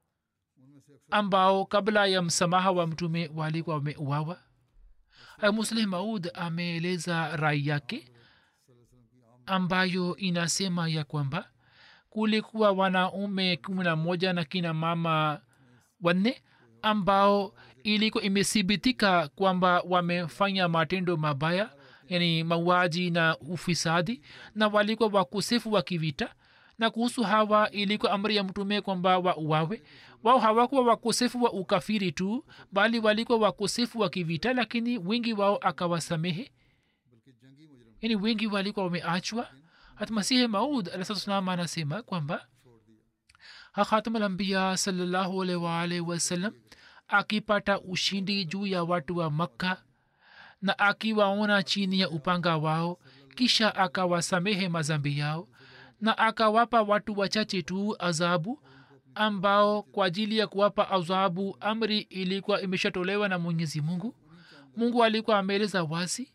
ambao kabla ya msamaha wa mtume walikuwa wameuawa musleh maud ameeleza rai yake ambayo inasema ya kwamba kulikuwa wanaume kumi na moja na kina mama wanne ambao ilikuwa imethibitika kwamba wamefanya matendo mabaya yani mauaji na ufisadi na walikuwa wakosefu wa kivita na kuhusu hawa ilikuwa amri ya mtume kwamba wauawe wao hawakuwa wakosefu wa ukafiri tu bali walikuwa wakosefu wa kivita lakini wengi wao akawasamehe yani wengi walikuwa wameachwa hata masihi maud alahsalam anasema kwamba hakhatamulambia salallahu alaihi waalihi wasallam akipata ushindi juu ya watu wa makka na akiwaona chini ya upanga wao kisha akawasamehe mazambi yao na akawapa watu wachache tu adhabu ambao kwa ajili ya kuwapa adhabu amri ilikuwa imeshatolewa na mwenyezi mungu mungu alikuwa ameeleza wazi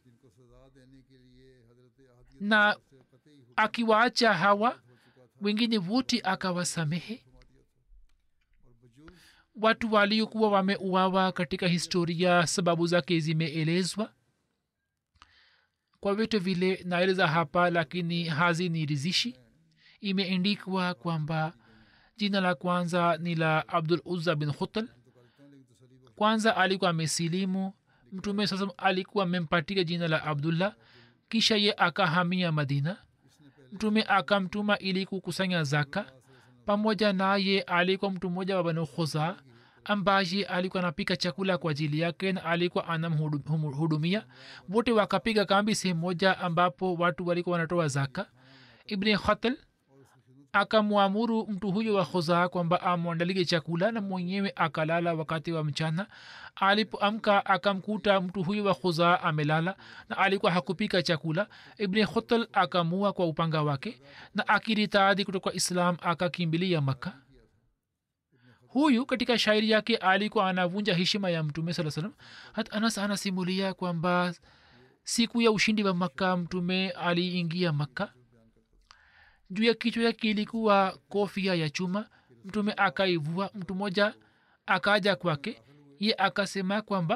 na akiwaacha hawa wengine wote akawasamehe watu waliokuwa wameuawa katika historia sababu zake zimeelezwa kwa vitu vile naeleza hapa lakini hazinirizishi imeendikwa kwamba jina la kwanza ni la abdul uzza bin khutal kwanza alikuwa amesilimu mtume sasa alikuwa amempatia jina la abdullah kisha ye akahamia madina mtume akamtuma ili kukusanya zaka pamoja naye alikuwa mtu mmoja wa banu khuzaa ambaye alikuwa anapika chakula kwa ajili yake na alikuwa anamhudumia wote wakapiga kambi sehemu moja ambapo watu walikuwa wanatoa zaka ibni khatal akamwamuru mtu huyo wa khuzaa kwamba amwandalie chakula na mwenyewe akalala wakati wa mchana alipoamka akamkuta mtu huyo wa khuzaa amelala na alikuwa hakupika chakula ibni khutal akamua kwa upanga wake na akiritaadhi kutoka islam akakimbilia makka huyu katika shairi yake alikuwa anavunja heshima ya mtume saa salam hat anas anasimulia kwamba siku ya ushindi wa makka mtume aliingia makka juu ya kichwa yake ilikuwa kofia ya chuma mtume akaivua mtu mmoja akaja kwake ye akasema kwamba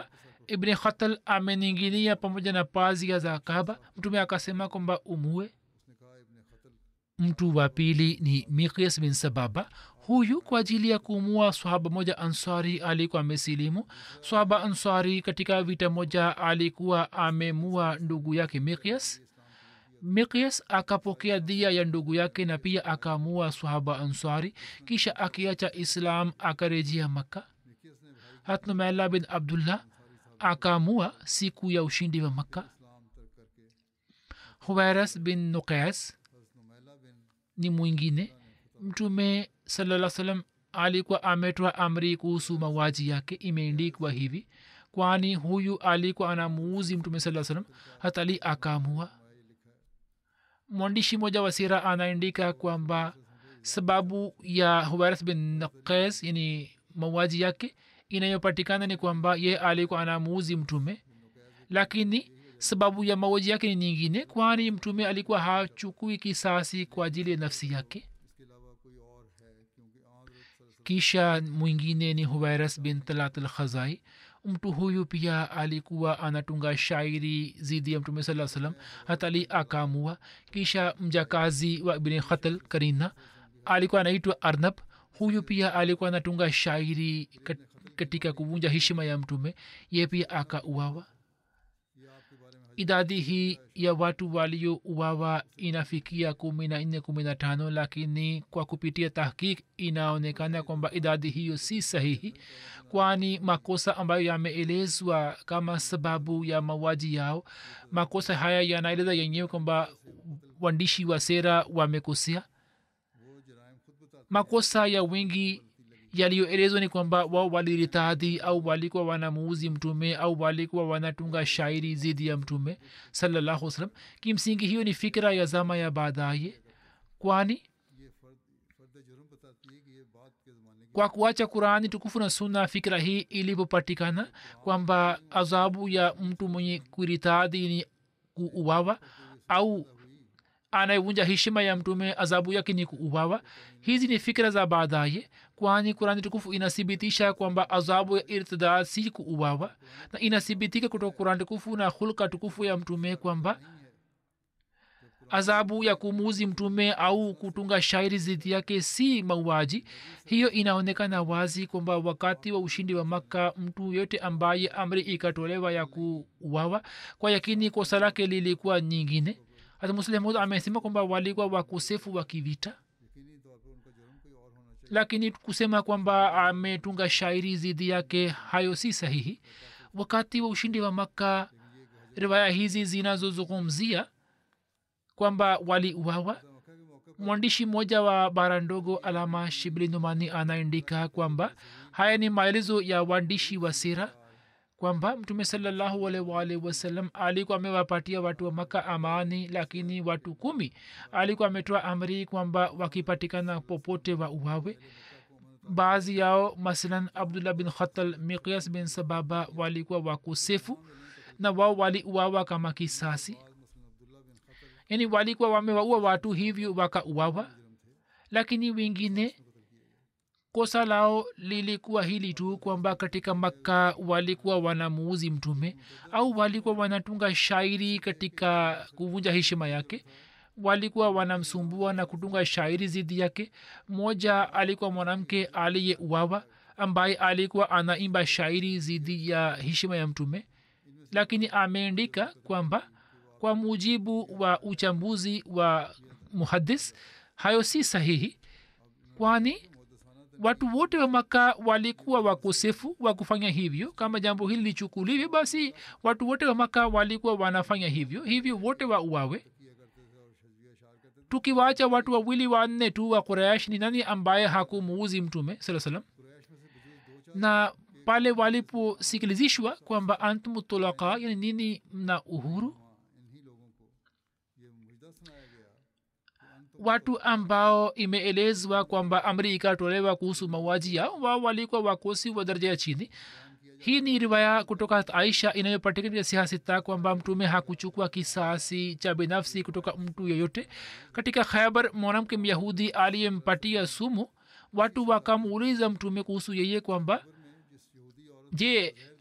ibni khatal ameninginia pamoja na pazia za kaba mtume akasema kwamba umue उसने कहा इब्ने खतल mtu wa pili ni miqis bin sababa huyu kwa ajili ya kuumua swahaba moja ansari alikuwa amesilimu swahaba ansari katika vita moja alikuwa amemua ndugu yake miqyas miqyas akapokea dhia ya ndugu yake na pia akaamua swahaba ansari kisha akiacha islam akarejea makka मिकियस ने भाई hatnumaila bin abdullah akaamua siku ya ushindi wa makka इस्लाम तर्क करके huwairas bin nuqais हजरत नुमैला बिन ni mwingine mtume salaa salam alikuwa ametoa amri kuhusu mauaji yake imeendikwa hivi kwani huyu alikuwa anamuuzi mtume saa salam hata ali akaamua mwandishi moja wa sira anaandika kwamba sababu ya huwaras bin naqes yani mauaji yake inayopatikana ni kwamba ye alikuwa anamuuzi mtume lakini sababu ya mauaji yake ni nyingine kwani mtume alikuwa hachukui kisasi kwa ajili ya nafsi yake इसके अलावा कोई और है क्योंकि आदरत kisha mwingine ni huwairas bin talat al khazai mtu huyu pia alikuwa anatunga shairi zidi ya mtume saa salam hata ali akaamua kisha mjakazi wa ibni khatal karina alikuwa anaitwa arnab huyu pia alikuwa anatunga shairi kat- katika kuvunja heshima ya mtume ye pia akauawa ये आपके बारे में idadi hii ya watu waliouawa inafikia kumi na nne kumi na tano lakini kwa kupitia tahkik inaonekana kwamba idadi hiyo si sahihi kwani makosa ambayo yameelezwa kama sababu ya mauaji yao makosa haya yanaeleza yenyewe kwamba waandishi wa sera wamekosea वो जराइम खुद बताते makosa ya wengi yaliyoelezwa ni kwamba wao waliritadhi au walikuwa wanamuuzi mtume au walikuwa wanatunga shairi zidi ya mtume salallahu wasalam kimsingi hiyo ni fikira ya zama ya baadaye kwani ये फर्द फर्द जुर्म बताती है कि ये बात के ज़माने की kwa kuacha qurani tukufu na sunna fikira hii ilivyopatikana kwamba adhabu ya mtu mwenye kuritadhi ni kuuawa au anayevunja heshima ya mtume adhabu yake ni kuuawa hizi ni fikira za baadaye kwani kurani tukufu inathibitisha kwamba adhabu ya irtidad si kuuawa na inathibitika kutoka kurani tukufu na hulka tukufu ya mtume kwamba adhabu ya kumuuzi mtume au kutunga shairi zidi yake si mauaji hiyo inaonekana wazi kwamba wakati wa ushindi wa makka mtu yote ambaye amri ikatolewa ya kuuawa kwa yakini kosa lake lilikuwa nyingine hata muslimud amesema kwamba walikuwa wakosefu wa kivita यकीनी तौर पर उनका जुर्म कोई और होना चाहिए lakini kusema kwamba ametunga shairi zidi yake hayo si sahihi wakati wa ushindi wa makka riwaya hizi zinazozungumzia kwamba waliuawa मक्का के मौके पर mwandishi mmoja wa bara ndogo alama shibli numani anaandika kwamba haya ni maelezo ya waandishi wa sira kwamba mtume salallahu alwalhi wasallam alikuwa amewapatia watu wa maka amani lakini watu kumi alikuwa ametoa amri kwamba wakipatikana popote wa uwawe baadhi yao masalan abdullah bin khatal miqyas bin sababa walikuwa wakosefu na wao waliuawa kama kisasi yani walikuwa wamewaua watu hivyo wakauawa lakini wengine kosa lao lilikuwa hili tu kwamba katika makka walikuwa wanamuuzi mtume au walikuwa wanatunga shairi katika kuvunja heshima yake walikuwa wanamsumbua na kutunga shairi zidi yake mmoja alikuwa mwanamke aliyeuawa ambaye alikuwa anaimba shairi zidi ya heshima ya mtume lakini ameandika kwamba kwa mujibu wa uchambuzi wa muhadis hayo si sahihi kwani watu wote wa maka walikuwa wakosefu wa kufanya hivyo kama jambo hili lichukuliwe basi watu wote wa maka walikuwa wanafanya hivyo hivyo wote wa uawe tukiwacha watu wawili wanne tu wa quraish ni nani ambaye hakumuuzi mtume saa salam na pale waliposikilizishwa kwamba antum tulaka yani nini mna uhuru इन्हीं लोगों को ये मुजदा सुनाया गया watu ambao imeelezwa kwamba amri ikatolewa kuhusu mauaji yao wao walikuwa wakosi wa daraja ya chini hii ni riwaya kutoka aisha inayopatikana katika sihasita kwamba mtume hakuchukua kisasi cha binafsi kutoka mtu yeyote katika khaibar mwanamke myahudi aliyempatia sumu watu wakamuuliza mtume kuhusu yeye kwamba je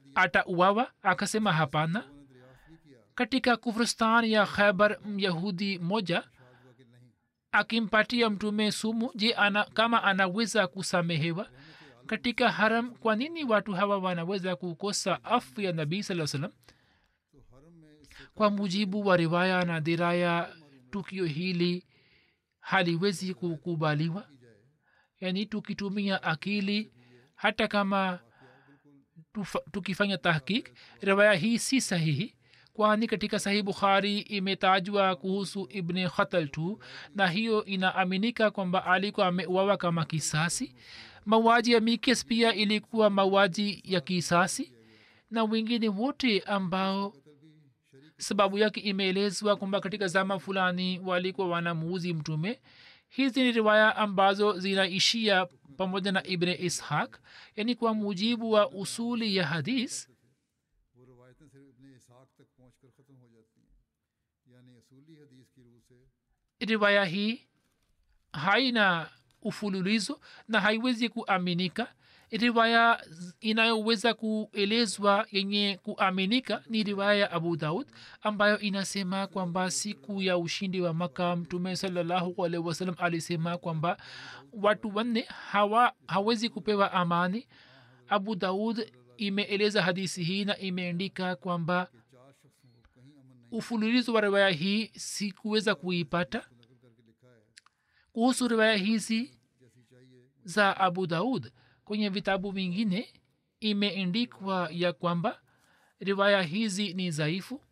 atauawa akasema hapana katika kufristan ya khaibar myahudi moja akimpatia mtume sumu je ana, kama anaweza kusamehewa katika haram kwa nini watu hawa wanaweza kukosa afu ya nabii saa salam kwa mujibu wa riwaya na diraya tukio hili haliwezi kukubaliwa yaani tukitumia akili hata kama tufa, tukifanya tahkik riwaya hii si sahihi kwani katika sahih bukhari imetajwa kuhusu ibni khatal tu na hiyo inaaminika kwamba alikuwa ameuawa kama kisasi mauaji ya mikes pia ilikuwa mauaji ya kisasi na wengine wote ambao sababu yake imeelezwa kwamba katika zama fulani walikuwa wanamuuzi mtume hizi ni riwaya ambazo zinaishia pamoja na ibne ishaq yaani kwa mujibu wa usuli ya hadis वो रवायतें सिर्फ इब्ने इसहाक तक पहुँच कर ख़त्म हो जाती हैं यानी असूली हदीस की रूह से riwaya hii haina ufululizo na haiwezi kuaminika riwaya inayoweza kuelezwa yenye kuaminika ni riwaya ya abu daud ambayo inasema kwamba siku ya ushindi wa maka mtume salallahu alaihi wasallam alisema kwamba watu wanne hawa hawezi kupewa amani abu daud imeeleza hadisi hii na imeandika kwamba चार शख्सों को कहीं अमन नहीं ufululizo wa riwaya hii sikuweza kuipata नकल करके लिखा है kuhusu riwaya hizi जैसी चाहिए za abu daud kwenye vitabu vingine imeendikwa ya kwamba riwaya hizi ni dhaifu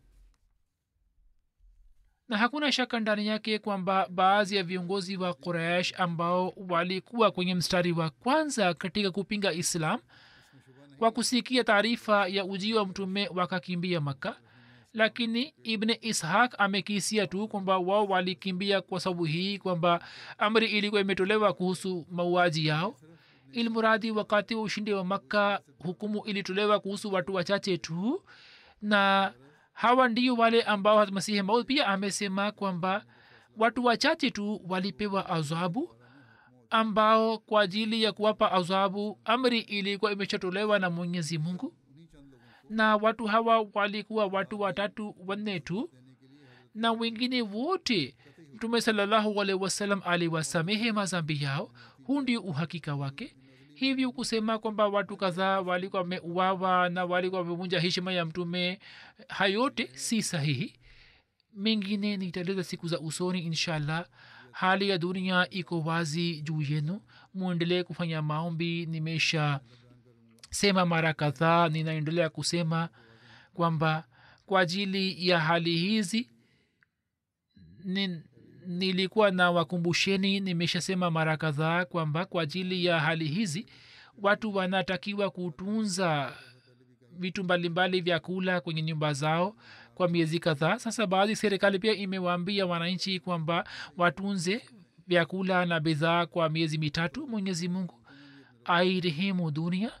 na hakuna shaka ndani yake kwamba baadhi ya viongozi wa quraish ambao walikuwa kwenye mstari wa kwanza katika kupinga islam kwa kusikia taarifa ya ujio wa mtume wakakimbia makka lakini ibne ishaq amekisia tu kwamba wao walikimbia kwa sababu hii kwamba amri ilikuwa imetolewa kuhusu mauaji yao ilmuradi wakati wa ushindi wa makka hukumu ilitolewa kuhusu watu wachache tu na hawa ndio wale ambao masihi maud pia amesema kwamba watu wachache tu walipewa adhabu ambao kwa ajili ya kuwapa adhabu amri ilikuwa imeshatolewa na mwenyezi mungu na watu hawa walikuwa watu watatu wanne tu na wengine wote mtume salallahu alaihi wasallam aliwasamehe mazambi yao huu ndio uhakika wake hivyo kusema kwamba watu kadhaa walikuwa wameuawa na walikuwa wamevunja heshima ya mtume hayote si sahihi mengine nitaeleza siku za usoni inshallah hali ya dunia iko wazi juu yenu mwendelee kufanya maombi nimesha sema mara kadhaa ninaendelea kusema kwamba kwa ajili ya hali hizi ni, nilikuwa na wakumbusheni nimeshasema mara kadhaa kwamba kwa ajili ya hali hizi watu wanatakiwa kutunza vitu mbalimbali vya kula kwenye nyumba zao kwa miezi kadhaa sasa baadhi serikali pia imewaambia wananchi kwamba watunze vyakula na bidhaa kwa miezi mitatu mwenyezi mungu airehemu dunia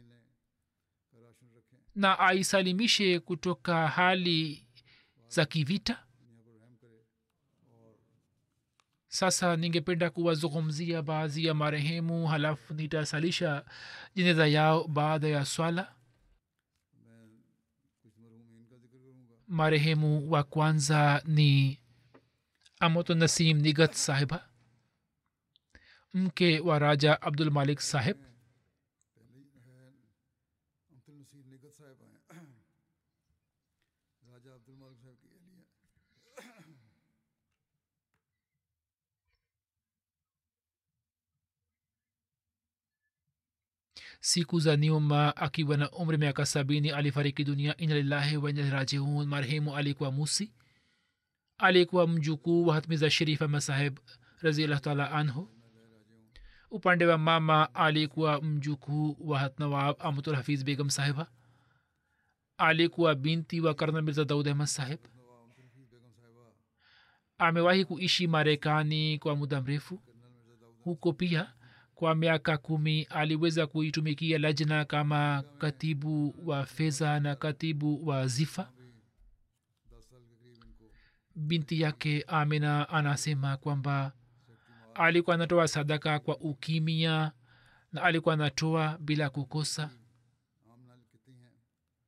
na aisalimishe kutoka hali za kivita sasa ningependa kuwazungumzia baadhi ya marehemu halafu nitasalisha jeneza yao baada ya swala marehemu wa kwanza ni amoto nasim nigat sahiba mke wa raja abdul malik sahib Abdul नसीर निगत साहब आए राजा अब्दुल मालिक साहब की अहलिया siku za nyuma akiwa na umri miaka sabini alifariki dunia inalillahi wainarajiun marehemu alikuwa musi alikuwa mjukuu wa hatmiza sherifa masaheb raziallah taala anhu upande wa mama alikuwa mjukuu wa hatnawab amtul hafiz begum sahiba alikuwa binti wa karna mirza daud ahmad saheb amewahi kuishi marekani kwa muda mrefu huko pia kwa miaka kumi aliweza kuitumikia lajna kama katibu wa fedha na katibu wa zifa binti yake amina anasema kwamba alikuwa anatoa sadaka kwa ukimia na alikuwa anatoa bila kukosa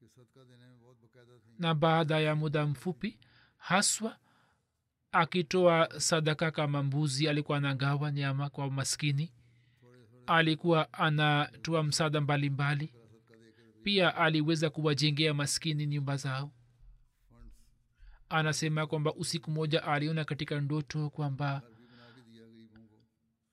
कि सदका देने में बहुत बाकायदा थी na baada ya muda mfupi haswa akitoa sadaka kama mbuzi alikuwa anagawa nyama kwa maskini alikuwa anatoa msaada mbalimbali pia aliweza kuwajengea maskini nyumba zao anasema kwamba usiku moja aliona katika ndoto kwamba घर भी बना के दिया गरीबों को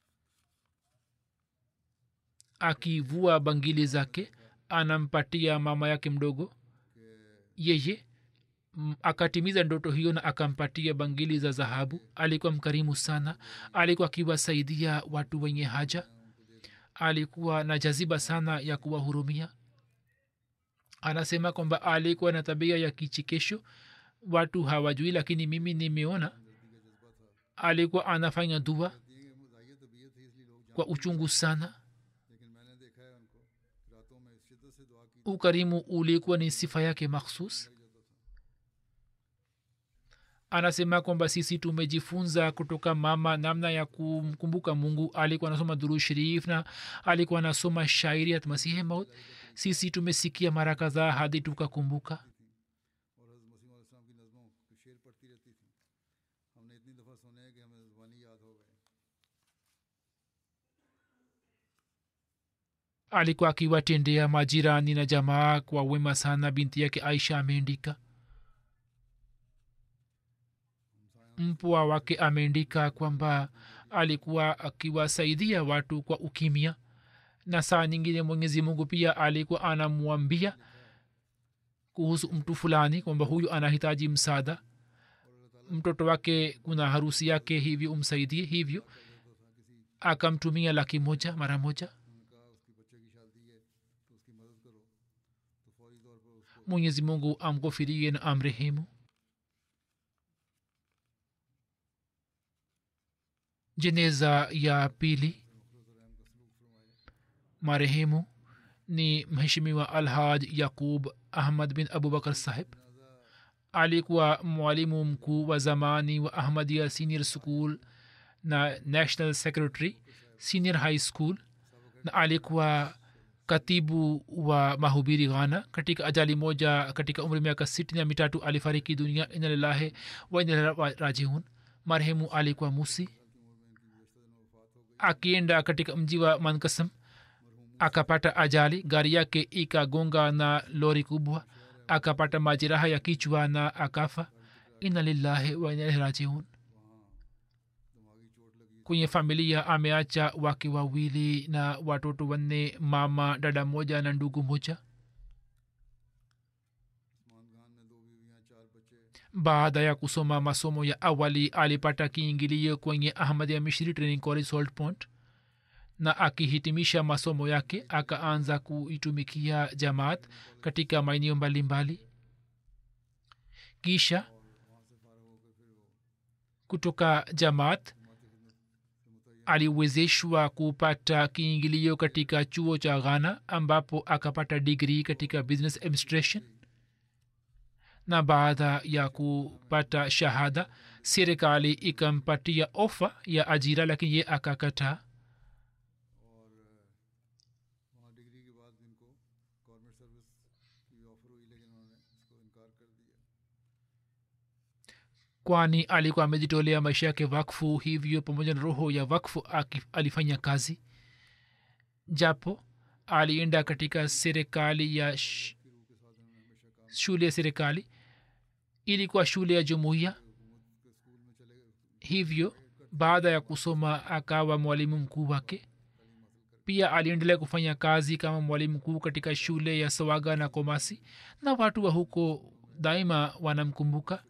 akivua bangili zake anampatia mama yake mdogo yeye mm, akatimiza ndoto hiyo na akampatia bangili za dhahabu alikuwa mkarimu sana alikuwa akiwasaidia watu wenye haja alikuwa na jaziba sana ya kuwahurumia anasema kwamba alikuwa na tabia ya kichekesho watu hawajui lakini mimi nimeona alikuwa anafanya dua दिए मुजाहिर तबीयत थी इसलिए लोग kwa uchungu sana लेकिन मैंने देखा है उनको रातों में शिद्दत से दुआ की ukarimu ulikuwa ni sifa yake makhsus anasema kwamba sisi tumejifunza kutoka mama namna ya kumkumbuka mungu alikuwa anasoma duru sharif na alikuwa anasoma shairi ya masihi maut sisi tumesikia mara kadhaa hadi tukakumbuka और हज़रत मसीह इस्लाम की नज़मों के शेर पढ़ती रहती थी हमने इतनी दफ़ा सुने हैं कि हमें ज़ुबानी याद हो गए alikuwa akiwatendea majirani na jamaa kwa wema sana binti yake aisha ameandika mpwa wake ameandika kwamba alikuwa akiwasaidia watu kwa ukimya na saa nyingine mwenyezi mungu pia alikuwa anamwambia kuhusu mtu fulani kwamba huyu anahitaji msaada mtoto wake kuna harusi yake hivyo umsaidie hivyo akamtumia laki moja mara moja mwenyezi mungu amghofirie na amrehemu jeneza ya pili marehemu ni mheshimiwa alhaj yaqub ahmad bin abubakar sahib alikuwa mwalimu mkuu wa zamani wa ahmadia senior school na national secretary senior high school na alikuwa katibu wa mahubiri ghana katika ajali moja katika umri miaka sitini na mitatu alifariki dunia inalilahe wa inarajiun marehemu alikuwa musi akienda katika mji wa mankasam akapata ajali gari yake ikagonga na lori kubwa akapata majeraha ya kichwa na akafa ina lillahi wa inaihi rajiun kwenye familia ameacha wake wawili na watoto wanne mama dada moja na ndugu moja baada ya kusoma masomo ya awali alipata kiingilio kwenye ahmad ya mishri training college salt point na akihitimisha masomo yake akaanza kuitumikia jamaat katika maeneo mbalimbali kisha kutoka jamaat aliwezeshwa kupata kiingilio katika chuo cha ghana ambapo akapata digrii katika business administration na baada ya kupata shahada serikali ikampatia ofa ya ajira lakini ye akakataa वहाँ degree के बाद इनको government service की ऑफर हुई लेकिन उन्होंने इसको इनकार कर दिया kwani alikuwa amejitolea maisha yake wakfu hivyo pamoja na roho ya wakfu aki- alifanya kazi japo alienda katika serikali ya sh- shule ya serikali ilikuwa shule ya jumuiya hivyo baada ya kusoma akawa mwalimu mkuu wake pia aliendelea kufanya kazi kama mwalimu mkuu katika shule ya sawaga na komasi na watu wa huko daima wanamkumbuka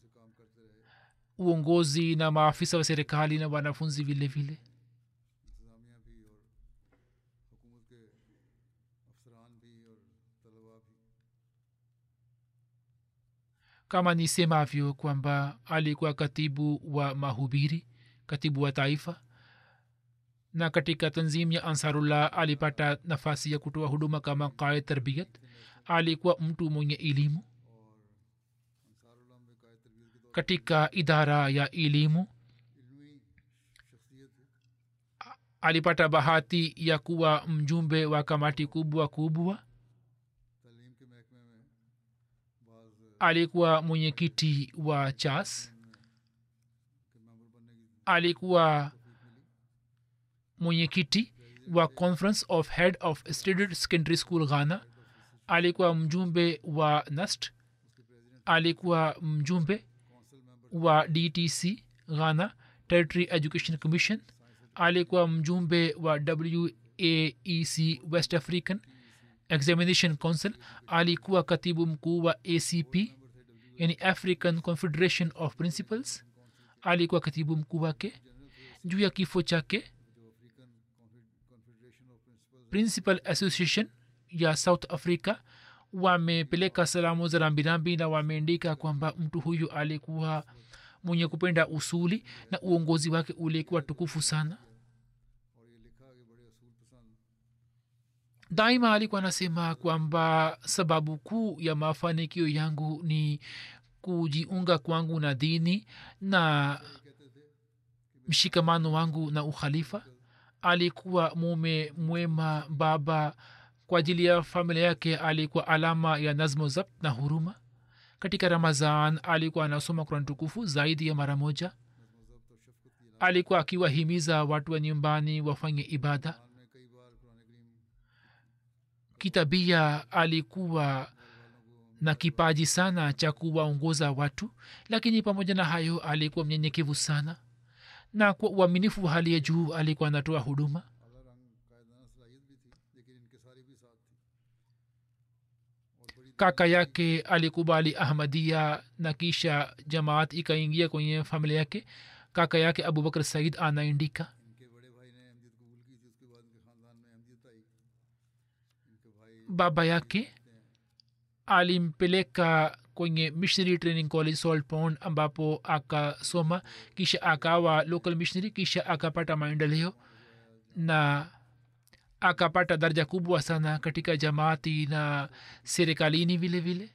uongozi na maafisa wa serikali na wanafunzi vile vile इंतज़ामिया भी और हुकूमत के अफसरान भी और तलबा भी kama nisemavyo kwamba alikuwa katibu wa mahubiri katibu wa taifa na katika tanzim ya ansarullah alipata nafasi ya kutoa huduma kama qaid tarbiyat alikuwa mtu mwenye elimu Ansarullah में कायद तरबियत के katika idara ya elimu इल्मी शख्सियत थी alipata bahati ya kuwa mjumbe wa kamati kubwa kubwa तालीम के महकमे में alikuwa mwenyekiti wa chas alikuwa mwenyekiti wa conference of head of stated secondary school ghana alikuwa mjumbe wa nast alikuwa mjumbe wa dtc ghana territory education commission alikuwa mjumbe wa waec west african examination council alikuwa katibu mkuu wa acp yani african confederation of principals alikuwa katibu mkuu wake juu ya kifo chake principal association ya south africa wamepeleka salamu za rambirambi na wameandika kwamba mtu huyu alikuwa mwenye kupenda usuli na uongozi wake ulikuwa tukufu sana daima alikuwa anasema kwamba sababu kuu ya mafanikio yangu ni kujiunga kwangu na dini na mshikamano wangu na ukhalifa alikuwa mume mwema baba kwa ajili ya familia yake alikuwa alama ya nazmo zabt na huruma katika ramazan alikuwa anasoma kurani tukufu zaidi ya mara moja alikuwa akiwahimiza watu wa nyumbani wafanye ibada kitabia alikuwa na kipaji sana cha kuwaongoza watu lakini pamoja na hayo alikuwa mnyenyekevu sana na kwa uaminifu wa hali ya juu alikuwa anatoa huduma kaka yake alikubali ahmadia na kisha jamaat ikaingia kwenye familia yake kaka yake abubakar said anaandika baba yake alimpeleka kwenye missionary training college salt pond ambapo akasoma kisha akawa local missionary kisha akapata maendeleo na akapata daraja kubwa sana katika jamaati na serikalini vile vile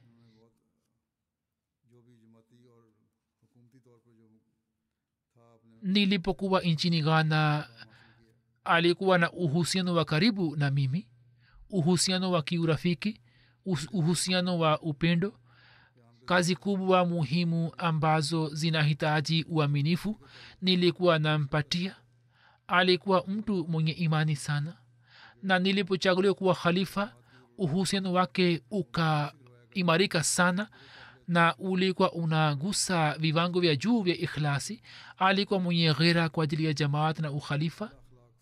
nilipokuwa nchini ghana alikuwa na uhusiano wa karibu na mimi uhusiano wa kiurafiki uhusiano wa upendo kazi kubwa muhimu ambazo zinahitaji uaminifu nilikuwa nampatia alikuwa mtu mwenye imani sana na nilipochaguliwa kuwa khalifa uhusiano wake ukaimarika sana na ulikuwa unagusa viwango vya juu vya ikhlasi alikuwa mwenye ghera kwa ajili ya jamaat na ukhalifa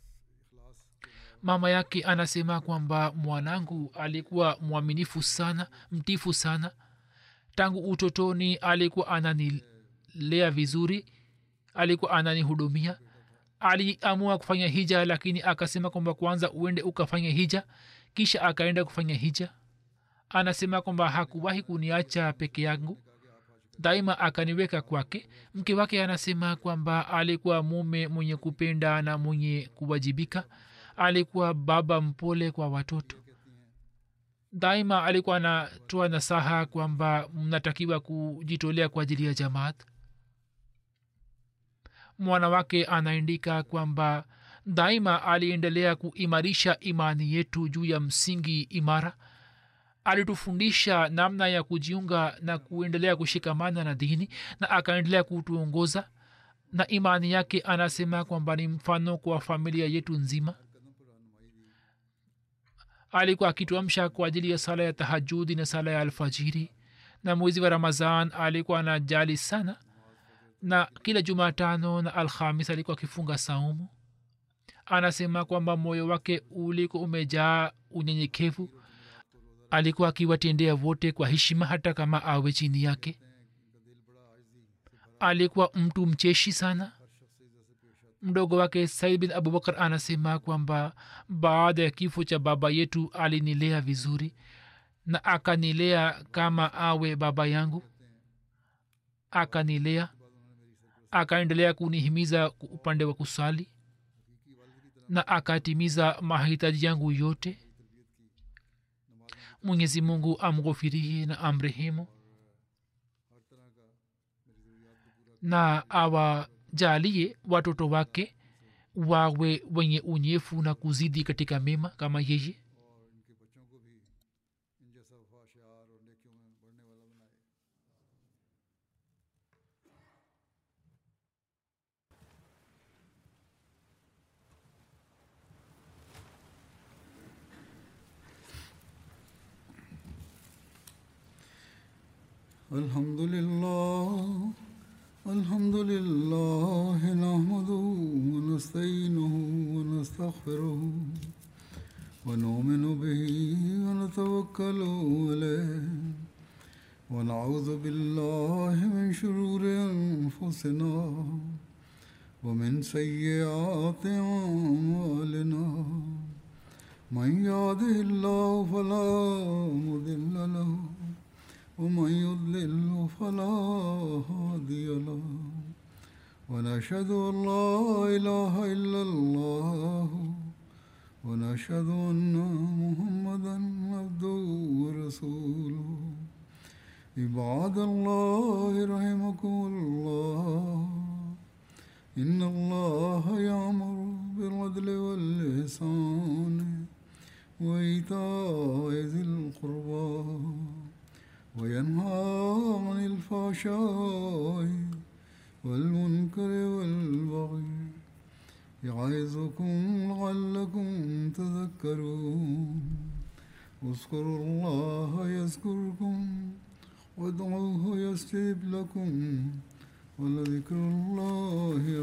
mama yake anasema kwamba mwanangu alikuwa mwaminifu sana mtifu sana tangu utotoni alikuwa ananilea vizuri alikuwa ananihudumia aliamua kufanya hija lakini akasema kwamba kwanza uende ukafanya hija kisha akaenda kufanya hija anasema kwamba hakuwahi kuniacha peke yangu daima akaniweka kwake mke wake anasema kwamba alikuwa mume mwenye kupenda na mwenye kuwajibika alikuwa baba mpole kwa watoto daima alikuwa anatoa nasaha kwamba mnatakiwa kujitolea kwa ajili ya jamaat mwana wake anaandika kwamba daima aliendelea kuimarisha imani yetu juu ya msingi imara alitufundisha namna ya kujiunga na kuendelea kushikamana na dini na akaendelea kutuongoza na imani yake anasema kwamba ni mfano kwa familia yetu nzima alikuwa akituamsha kwa ajili ya sala ya tahajudi na sala ya alfajiri na mwezi wa ramazan alikuwa anajali sana na kila jumatano na alhamis alikuwa akifunga saumu anasema kwamba moyo wake ulikuwa umejaa unyenyekevu alikuwa akiwatendea wote kwa heshima hata kama awe chini yake alikuwa mtu mcheshi sana mdogo wake said bin abubakar anasema kwamba baada ya kifo cha baba yetu alinilea vizuri na akanilea kama awe baba yangu akanilea akaendelea kunihimiza upande wa kusali na akatimiza mahitaji yangu yote mwenyezi mungu amghofirie na amrehemu na awajalie watoto wake wawe wenye unyefu na kuzidi katika mema kama yeye और इनके बच्चों को भी इन जैसा वफा शार और नेकियों में बढ़ने वाला बनाए الحمد لله الحمد لله نحمده ونستعينه ونستغفره ونؤمن به ونتوكل عليه ونعوذ بالله من شرور أنفسنا ومن سيئات أعمالنا من يهده الله فلا مضل له ومن يضلل فلا هادي له ونشهد أن لا إله إلا الله ونشهد أن محمدا عبده ورسوله عباد الله رحمكم الله إن الله يأمر بالعدل والإحسان وإيتاء ذي القربى وينهى عن الفحشاء والمنكر والبغي يعظكم لعلكم تذكرون اذكروا الله يذكركم وادعوه يستجب لكم ولذكر الله